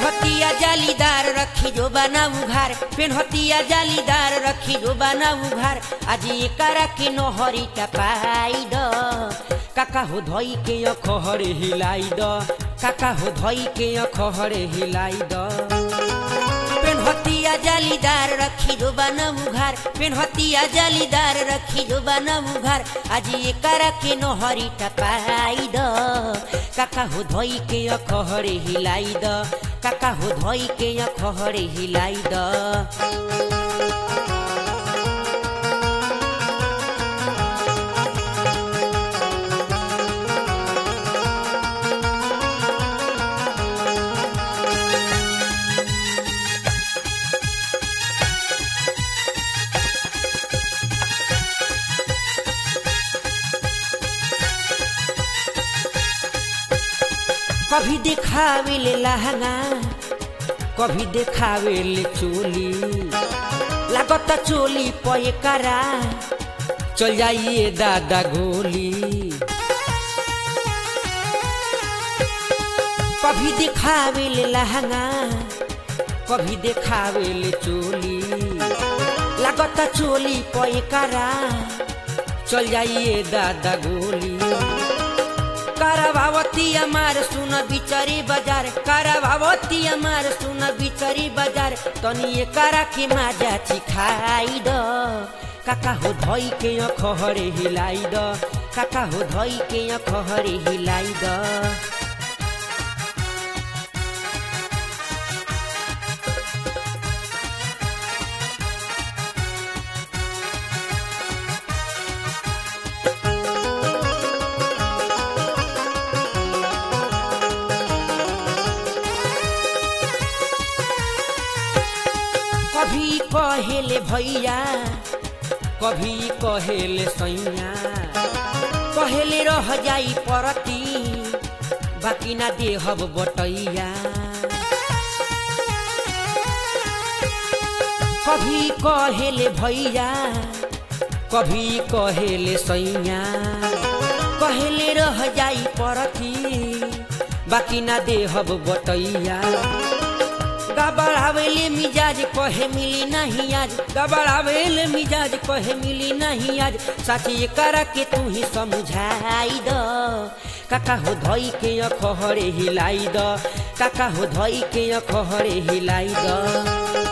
पेन्हतिया जालीदार रखी जो बना उघार पेन्हतिया जालीदार रखी जो बना उघार आज एकरा के नहरी टपाई द काका हो धई के अखहरे हिलाई द काका हो धई के अखहरे हिलाई द पेन्हतिया जालीदार रखी जो बना उघार पेन्हतिया जालीदार रखी जो बना उघार आज एकरा के नहरी टपाई द काका हो धई के अखहरे हिलाई द काका हो धई के अखहरे हिलाई द कभी देखावे ले लहंगा कभी देखावे ले चोली लागत चोली पे करा चल जाइए दादा गोली कभी देखावे ले लहंगा कभी देखावे ले चोली लागत चोली पे करा चल जाइए दादा गोली करवावती हमार सुन बिचरी बाजार करवावती हमार सुन बिचरी बाजार तनी करा के माजा चिखाई द काका हो धई के अखहरे हिलाई द काका हो धई के अखहरे हिलाई द कभी कहेले भैया कभी कहेले सैया कहेले रह जाई परती बाकी ना देहब बटैया कभी कहेले भैया कभी कहेले सैया कहेले रह जाई परती बाकी ना देहब बटैया गबड़ावेले मिजाज कहे मिली नहीं आज गबड़ावेले मिजाज कहे मिली नहीं आज साथी करा के तू ही समझाई द काका हो धई के अखहरे हिलाई द काका हो धई के अखहरे हिलाई द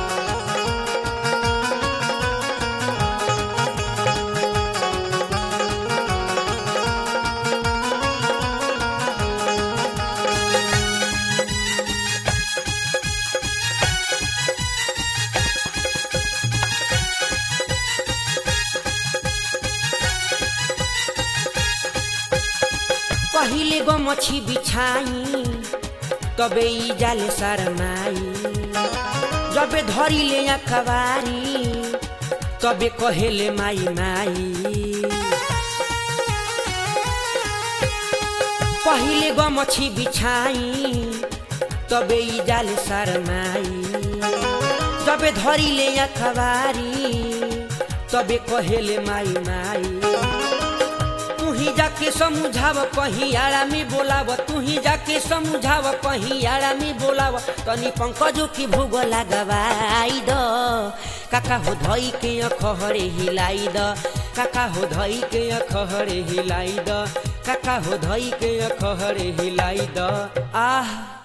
पहिले गो मछी बिछाई तबे ई जाले शरमाई जबे धरी ले अखबारी तबे कहेले माई माई पहिले गो मछी बिछाई तबे ई जाले शरमाई जबे धरी ले अखबारी तबे कहेले माई माई तू ही जाके समझाव कहीं आड़ा में बोलाव तू ही जाके समझाव कहीं आड़ा में बोलाव तनी पंकजो की भूग लगवाई द काका हो धई के अखहरे हिलाई द काका हो धई के अखहरे हिलाई द काका हो धई के अखहरे हिलाई द आह